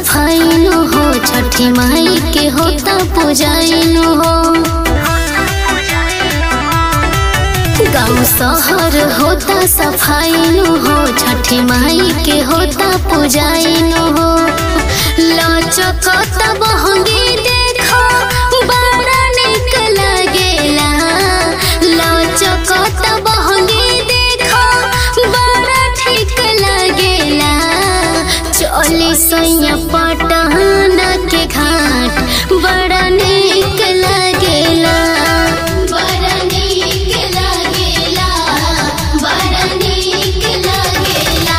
सफाइनु हो छठी माई के होता पूजाइनु हो गाँव शहर होता सफाइनु हो छठी माई के होता पूजाइनु हो लचकत बहंगी देखो बड़ा निक लगेला लचकत बहंगी देखो बड़ा ठीक लगेला चली सैया पटहना के घाट बड़ा निक लगेला बड़ा निक लगेला बड़ा निक लगेला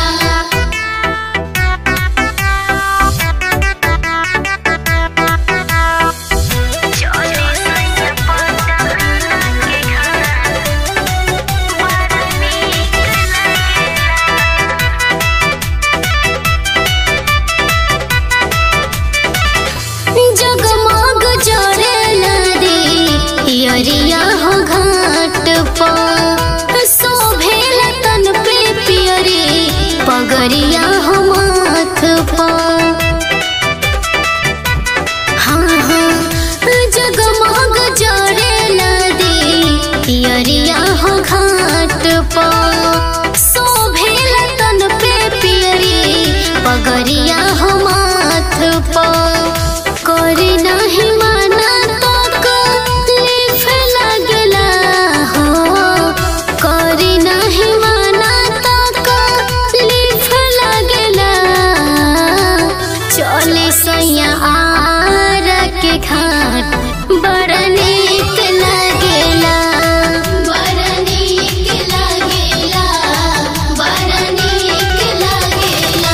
जगमग जरेला रे यरिया हो घाट पर शोभेला तन पे पियरी पगरिया हो माथ पर हाँ हाँ जगमग जरेला रे यरिया हो घाट पर शोभेला तन पे पियरी पगरिया हो माथ पर करे नाही माना तो लिफ लागला हो करे नाही माना तो लिफ लागला चले सैया आर के घाट बड़ा नीक लागेला बड़ा नीक लागेला बड़ा नीक लागेला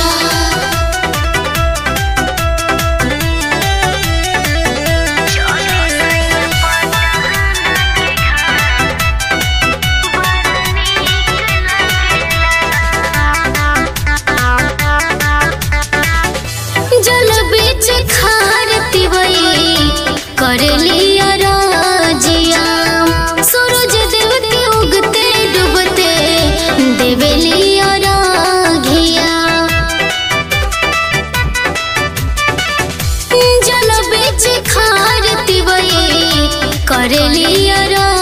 जल बीच खार तिवई कर लिया राजिया सूरज देव के उगते डूबते देवे लिया राघिया जल बीच खार तिवई कर लिया